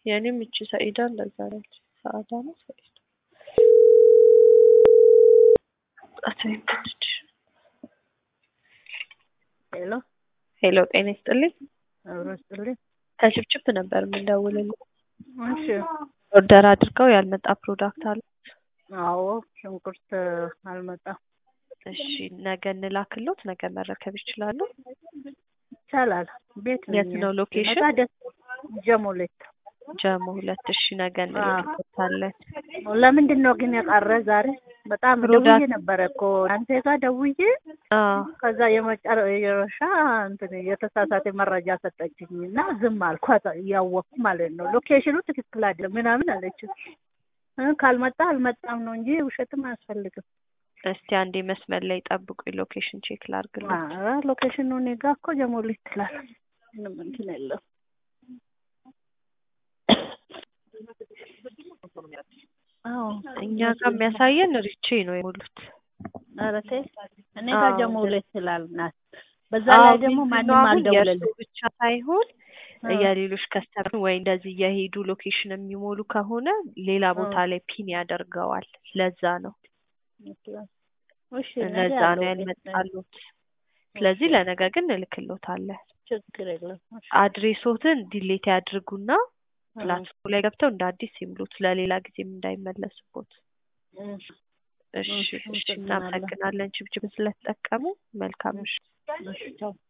የእኔም እቺ ሰኢዳ እንደዛ ነች። ሰአዳ ነው ሰኢዳ አትይም ትንሽ ሄሎ ሄሎ፣ ጤና ይስጥልኝ። አብሮ ስጥልኝ። ከችፕችፕ ነበር የምንደውልልኝ። እሺ ኦርደር አድርገው ያልመጣ ፕሮዳክት አለ። አዎ ሽንኩርት አልመጣም። እሺ ነገ እንላክሎት፣ ነገ መረከብ ይችላሉ። ይቻላል። ቤት ነኝ። የት ነው ሎኬሽን? ሲመጣ ደስ ጀሞሌት። ጀሞ ሁለት። እሺ ነገ እንልክሎታለን። ለምንድን ነው ግን የቀረ ዛሬ? በጣም ፕሮዳክት- ደውዬ ነበረ እኮ አንተ ጋር ደውዬ አዎ ከዛ የመጨረሻ እንትን የተሳሳተ መረጃ ሰጠችኝ እና ዝም አልኳት እያወቅኩ ማለት ነው። ሎኬሽኑ ትክክል አይደለም ምናምን አለች። እ ካልመጣ አልመጣም ነው እንጂ ውሸትም አያስፈልግም። እስቲ አንዴ መስመር ላይ ጠብቁኝ፣ ሎኬሽን ቼክ ላድርግልኝ። ኧረ ሎኬሽኑ እኔ ጋ እኮ ጀሞሌት ትላል። ምንም እንትን የለም። አዎ እኛ ጋር የሚያሳየን ሪቼ ነው የሞሉት። ኧረ ተይ እኔ ጋር አዎ፣ ጀሞሌት ትላል ናት። በዛ አዎ፣ ላይ ደግሞ ምንድን ማንም ነው አሁን የእርሱ አልደውለልም። ብቻ ሳይሆን አዎ። የሌሎች ከስተመር ወይ እንደዚህ እየሄዱ ሎኬሽን የሚሞሉ ከሆነ ሌላ ቦታ አዎ። ላይ ፒን ያደርገዋል። ለዛ ነው እሺ ነገ ለዛ ነው ያለው ቤት ነኝ። ያልመጣሉት። ስለዚህ ለነገ ግን እንልክሎታለን። ችግር የለም። እሺ። አድሬሶትን ዲሌት ያድርጉና አዎ። ፕላትፎርም ላይ ገብተው እንደ አዲስ ይምሉት ለሌላ ጊዜም እንዳይመለስቦት። እሺ። እሺ እሺ፣ እሺ፣ አመሰግናለሁ። እናመሰግናለን ችብችብ ስለተጠቀሙ። መልካም ምሽት። እሺ ቻው።